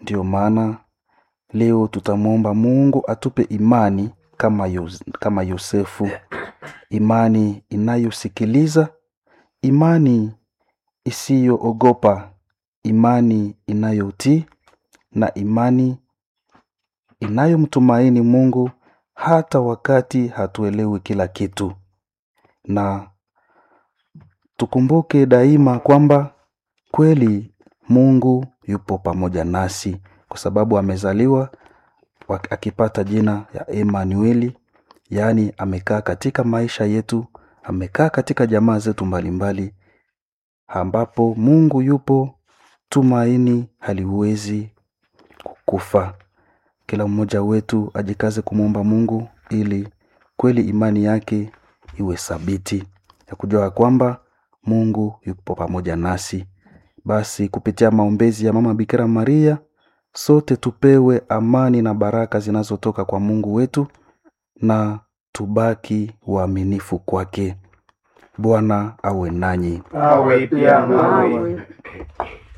Ndiyo maana leo tutamwomba Mungu atupe imani kama, Yos kama Yosefu, imani inayosikiliza, imani isiyoogopa, imani inayotii na imani inayomtumaini Mungu hata wakati hatuelewi kila kitu. Na tukumbuke daima kwamba kweli Mungu yupo pamoja nasi kwa sababu amezaliwa akipata jina ya Emanueli, yaani amekaa katika maisha yetu, amekaa katika jamaa zetu mbalimbali, ambapo Mungu yupo, tumaini haliwezi kukufa. Kila mmoja wetu ajikaze kumwomba Mungu ili kweli imani yake iwe thabiti ya kujua kwamba Mungu yupo pamoja nasi. Basi kupitia maombezi ya Mama Bikira Maria, sote tupewe amani na baraka zinazotoka kwa Mungu wetu na tubaki waaminifu kwake. Bwana awe nanyi. awe pia nawe.